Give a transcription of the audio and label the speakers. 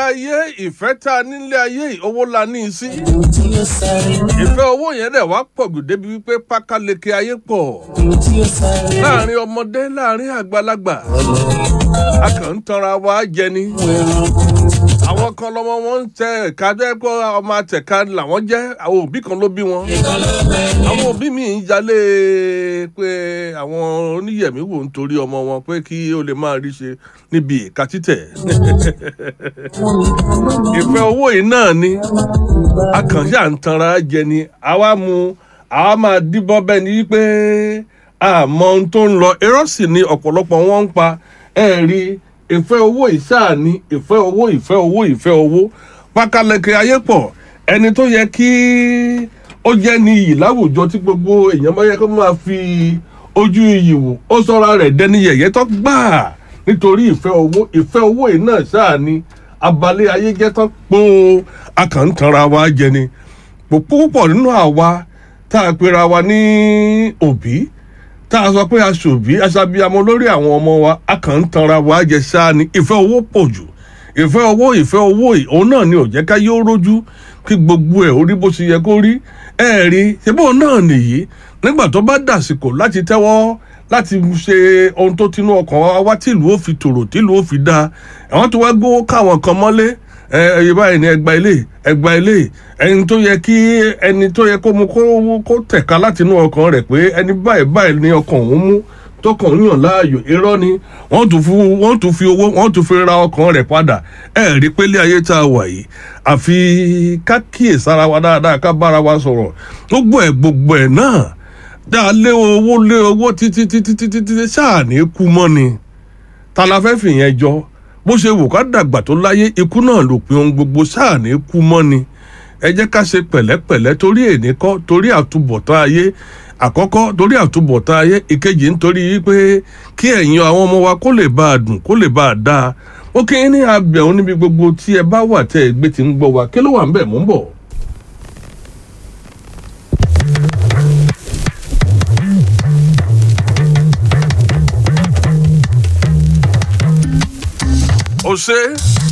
Speaker 1: ayé ìfẹ́ tá a nílé ayé yìí, owó la ní í sí.
Speaker 2: Ohun tí ó sáré.
Speaker 1: ìfẹ́ owó yẹn dẹ̀ wá pọ̀ jù débi wípé pákáleke ayé pọ̀
Speaker 2: Ohun tí ó sáré.
Speaker 1: láàrin ọmọdé láàrin àgbàlagbà a kàn ń tanra wa jẹ ni àwọn kan lọmọ wọn ń tẹ ẹ̀ka jẹ́ pé ọmọ àtẹ̀ka làwọn jẹ́ àwọn òbí kan ló bí wọn àwọn òbí mi ń jalè pé àwọn oníyẹ̀mí wò ń torí ọmọ wọn pé kí ó lè máa rí ṣe níbi ìka títẹ̀ ìfẹ́ owó yìí náà ni a kàn ṣáà ń tanra jẹ ni àwa mu àwa máa díbọ́n bẹ́ẹ̀ ni wípé àmọ́ ohun tó ń lọ irọ́ sì ni ọ̀pọ̀lọpọ̀ wọn ń pa ẹ̀ rí ìfẹ́ owó ìṣáà ni ìfẹ́ owó ìfẹ́ owó ìfẹ́ owó pákáleke ayé pọ̀ ẹni tó yẹ kí ó jẹ́ ní iyì láwùjọ tí gbogbo èèyàn bá yẹ kó máa fi ojú iyì wò ó sọ́ra rẹ̀ dẹni yẹ̀yẹ́ tó gbáà nítorí ìfẹ́ owó ìfẹ́ owó yìí náà ṣáà ni abalẹ̀ ayé jẹ́ tán pọ́n akàntànra wa jẹ ni púpọ̀ nínú àwa tá a pera wa ní òbí tá a sọ pé aṣòbí aṣàbíamọ lórí àwọn ọmọ wa akàntànra wa jẹ ṣáà ni ìfẹ́ owó pọ̀ jù ìfẹ́ owó ìfẹ́ owó yìí òun náà ni ò jẹ́ ká yóò rójú kí gbogbo ẹ̀ orí bó ṣe yẹ kó rí ẹ̀ rí ṣebí náà nìyí nígbà tó bá dàsìkò láti tẹ́wọ́ láti ṣe ohun tó tinú ọkàn wa wá tìlú ó fi tòrò tìlú ó fi dáa àwọn tó wá gbówó káwọn kan mọ́lé ẹ ẹyẹ báyìí ni ẹgbà ilé ẹgbà ilé ẹni tó yẹ kí ẹni tó yẹ kó mu kó kó tẹ̀ka láti inú ọkàn rẹ̀ pé ẹni báyìí báyìí ni ọkàn òun mú tọkàn ń yàn láàyò irọ́ ni wọ́n tún fún wọ́n tún fi owó wọ́n tún fi ra ọkàn rẹ̀ padà ẹ rí pélé ayé tá a wà yìí àfi ká kíyèsára wa dáadáa ká bára wa sọ̀rọ̀ gbogbo ẹ̀ gbogbo ẹ̀ náà dá a lé owó lé owó títí títí títí títí ṣáà ní kú mọ́ ni ta la fẹ́ fìyẹn jọ bó ṣe wò ká dàgbà tó láyé ikú náà ló pin ohun gbogbo ṣáà ní kú mọ́ ni ẹ jẹ́ ká ṣe pẹ̀lẹ́pẹ̀lẹ́ torí èní kọ́ torí àtúbọ̀tán ayé àkọ́kọ́ torí àtúbọ̀tán ayé ìkejì nítorí pé kí ẹ̀yin àwọn ọmọ wa kó lè bá a dùn kó lè bá a dáa ó kí ní abẹ̀hún níbi gbogbo tí ẹ bá wà tẹ́ ẹ gbé ti ń gbọ́ wa kí ló wà ń bẹ̀ mú ń bọ̀. ó ṣe é.